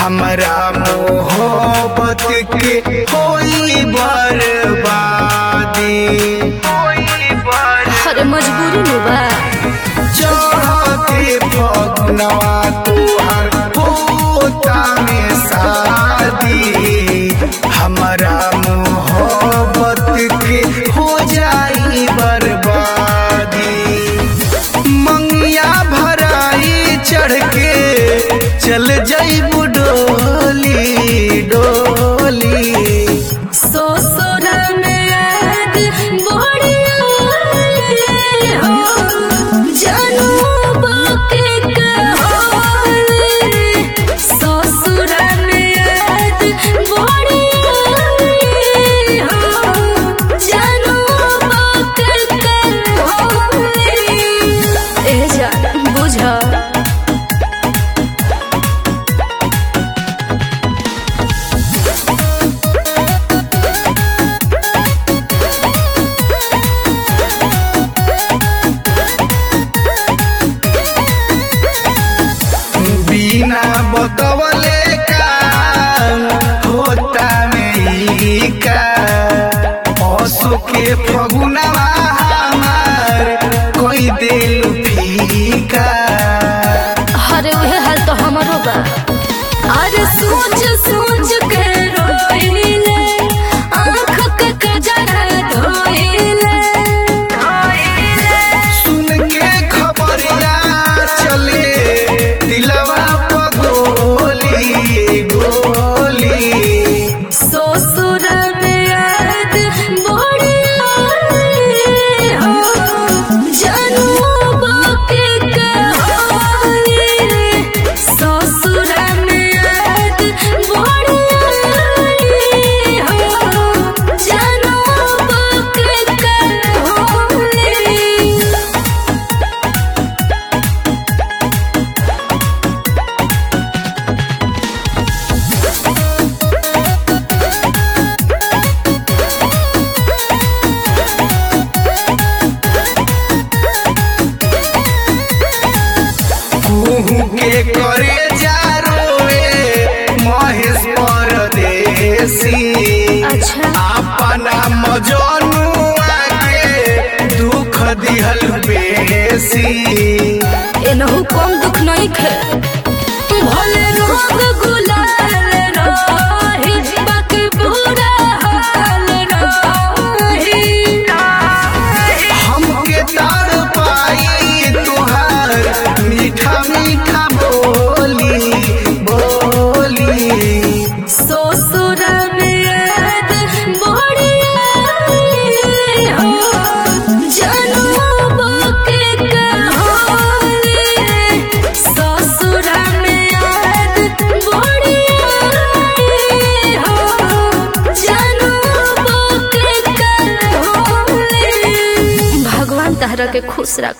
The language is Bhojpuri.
हमरा मोहब्बत के होई बर्बादी अरे मजबूरी में बा चढ़ते फगुनवा तुहर होता में शादी हमरा मोहब्बत के हो जाई बर्बादी मंगिया भराई चढ़ के चल जाइबू डोली डोली ससुर में याद बढ़िया हो जानू बाके कहानी ससुर में याद बढ़िया हो जानू बाके कहानी ए जा बुझा बिना बतवले काम होता नहीं का पशु के फगुनवा हमार कोई दिल फीका अरे वह हाल तो हमारो बा अरे सोच सोच के रोइले आँख के कजरा धोइले सुन के खबरिया चले दिलवा पगोली गोली ससुर में याद बढ़िया हो जानू बाके कहानी ससुर में याद बढ़िया हो जानू बाके कहानी कुहू के करे जा रोवे महेश परदेसी अच्छा अपना मजनुआ के दुख दिहल बेसी एनहु कम दुख नहीं खे भले रोग गुलाल रही बाकी बुरा हाल रही हमके तार पाई तुहार मीठा मीठा बोली बोली ससुर में याद बढ़िया हो जानू बाके कहानी ससुर में याद बढ़िया हो जानू बाके कहानी भगवान तहरा के खुश रख